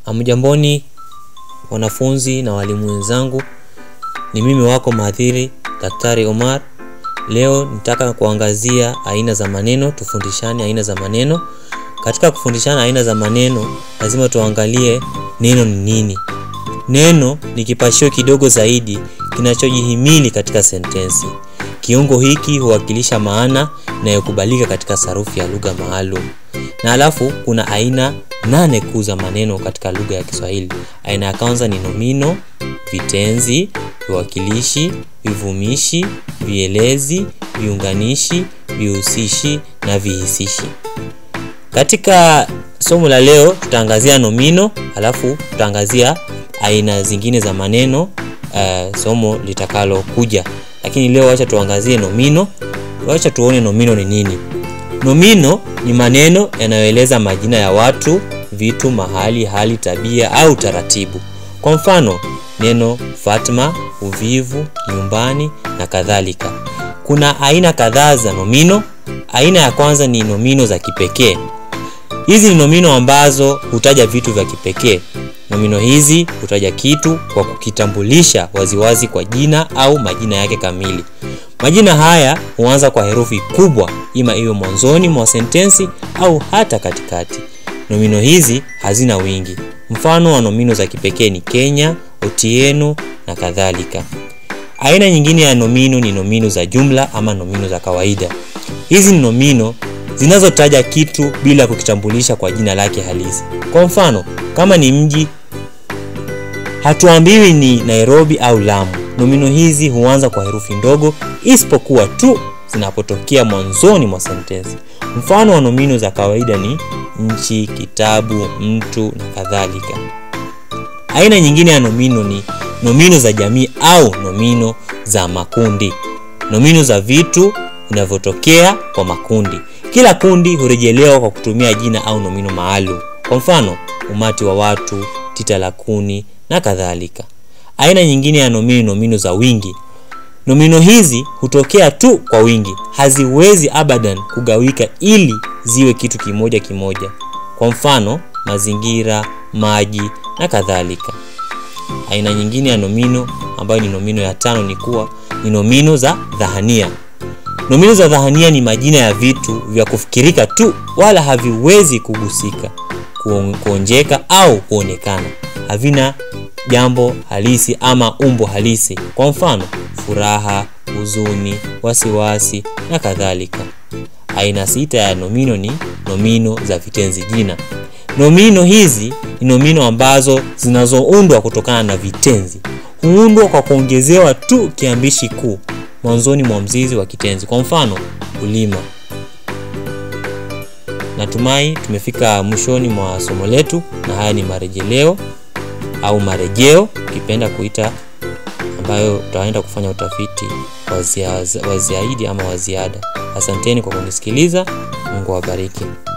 Hamjamboni wanafunzi na walimu wenzangu, ni mimi wako mhadhiri Daktari Omar. Leo nitaka kuangazia aina za maneno, tufundishane aina za maneno. Katika kufundishana aina za maneno, lazima tuangalie neno ni nini. Neno ni kipashio kidogo zaidi kinachojihimili katika sentensi. Kiungo hiki huwakilisha maana inayokubalika katika sarufi ya lugha maalum. Na alafu kuna aina nane kuu za maneno katika lugha ya Kiswahili. Aina ya kwanza ni nomino, vitenzi, viwakilishi, vivumishi, vielezi, viunganishi, vihusishi na vihisishi. Katika somo la leo tutaangazia nomino, alafu tutaangazia aina zingine za maneno uh, somo litakalo kuja. Lakini leo wacha tuangazie nomino. Wacha tuone nomino ni nini. Nomino ni maneno yanayoeleza majina ya watu, vitu, mahali, hali, tabia au taratibu. Kwa mfano, neno Fatma, uvivu, nyumbani na kadhalika. Kuna aina kadhaa za nomino. Aina ya kwanza ni nomino za kipekee. Hizi ni nomino ambazo hutaja vitu vya kipekee. Nomino hizi hutaja kitu kwa kukitambulisha waziwazi kwa jina au majina yake kamili. Majina haya huanza kwa herufi kubwa, ima iwe mwanzoni mwa sentensi au hata katikati. Nomino hizi hazina wingi. Mfano wa nomino za kipekee ni Kenya, Otieno na kadhalika. Aina nyingine ya nomino ni nomino za jumla ama nomino za kawaida. Hizi ni nomino zinazotaja kitu bila kukitambulisha kwa jina lake halisi. Kwa mfano, kama ni mji, hatuambiwi ni Nairobi au Lamu. Nomino hizi huanza kwa herufi ndogo isipokuwa tu zinapotokea mwanzoni mwa sentensi. Mfano wa nomino za kawaida ni nchi, kitabu, mtu na kadhalika. Aina nyingine ya nomino ni nomino za jamii au nomino za makundi. Nomino za vitu vinavyotokea kwa makundi. Kila kundi hurejelewa kwa kutumia jina au nomino maalum. Kwa mfano, umati wa watu, tita la kuni na kadhalika. Aina nyingine ya nomino, nomino za wingi. Nomino hizi hutokea tu kwa wingi, haziwezi abadan kugawika ili ziwe kitu kimoja kimoja. Kwa mfano, mazingira, maji na kadhalika. Aina nyingine ya nomino ambayo ni nomino ya tano ni kuwa ni nomino za dhahania. Nomino za dhahania ni majina ya vitu vya kufikirika tu, wala haviwezi kugusika, kuonjeka au kuonekana. Havina jambo halisi ama umbo halisi. Kwa mfano, furaha, huzuni, wasiwasi na kadhalika. Aina sita ya nomino ni nomino za vitenzi jina. Nomino hizi ni nomino ambazo zinazoundwa kutokana na vitenzi. Huundwa kwa kuongezewa tu kiambishi kuu mwanzoni mwa mzizi wa kitenzi. Kwa mfano, kulima. Natumai tumefika mwishoni mwa somo letu, na haya ni marejeleo au marejeo ukipenda kuita, ambayo utaenda kufanya utafiti wa ziada ama wa ziada. Asanteni kwa kunisikiliza. Mungu awabariki.